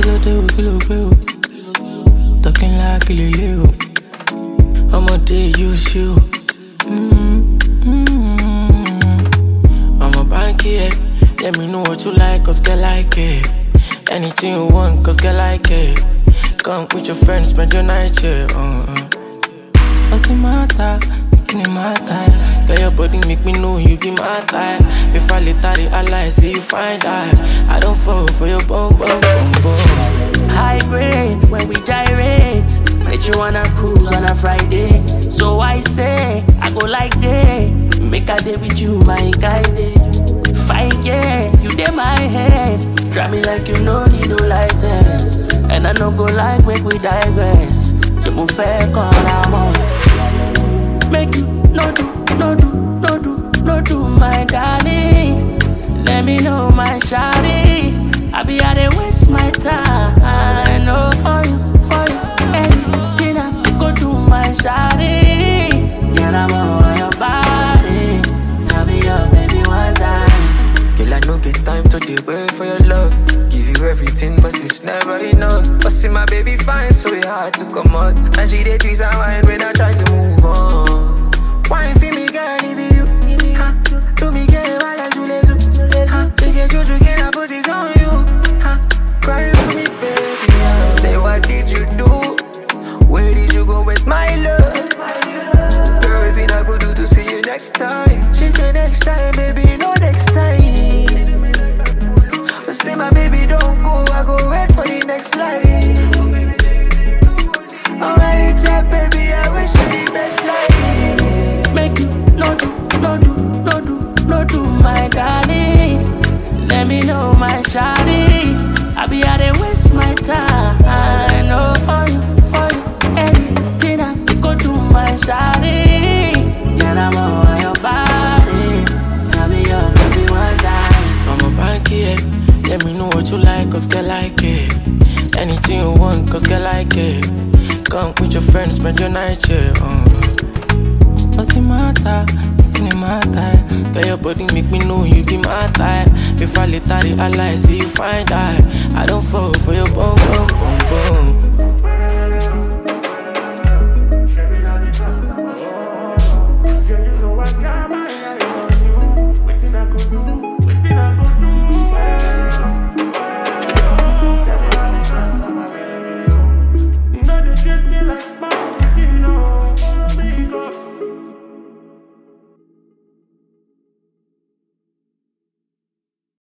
ló dé o, kí ló gbé o? Talking like kí lè lé o. Ọmọdé yóò ṣe o. Mm, mm. Ọmọ báńkì ẹ̀, let me know what you like, cause girl like it. Anything you want, cause girl like it. Come with your friends, spend your night here. Uh, uh. What's the matter? Kini matter? Girl, your body make me know you be my type. If I later realize, see you find out. I don't fall for your bum bum bum bum. High grade when we gyrate. Make you wanna cruise on a Friday. So I say, I go like day. Make a day with you, my guide. Fine, yeah, you dey my head. Drive me like you know need no license. And I no go like make we digress. You move fair, call I'm on. Make you no do, no do, no do, no do, my darling. Let me know, my shawty. I be out there waste my time. I know for you, for you. Anything I go do, my shawty. Get I'm on your body. Tell me your baby one time. Girl, I no get time to dey wait for your love. Give you everything, but it's never enough. But see my baby fine, so it hard to come out. And she dey twist and whine when I try to move on. Wine for me, girl, leave you. Huh? Do me get while I do les Huh? This is you, can I put it on you? Huh? Cry for me, baby. huh? Say, what did you do? Where did you go with my love? Girl, everything I could do to see you next time. She said next time, baby, no next time. But say my baby don't go, I go wait for the next life. I'm ready to baby, I wish you the best life. Make you no do, no do, no do, no do, my darling. Let me know, my shawty. I be out there waste my time. I know for you, for you. Anything I go do, my shawty. Get I'm on your body. Tell me your baby one time. I'm a banky, yeah. Let me know what you like, cause girl like it. Anything you want, cause girl like it. Come with your friends, spend your night here. Uh. What's the matter? Kini matter? Girl, your body make me know you be my type. If I later realize, see you find out. I don't fall for your bum bum bum.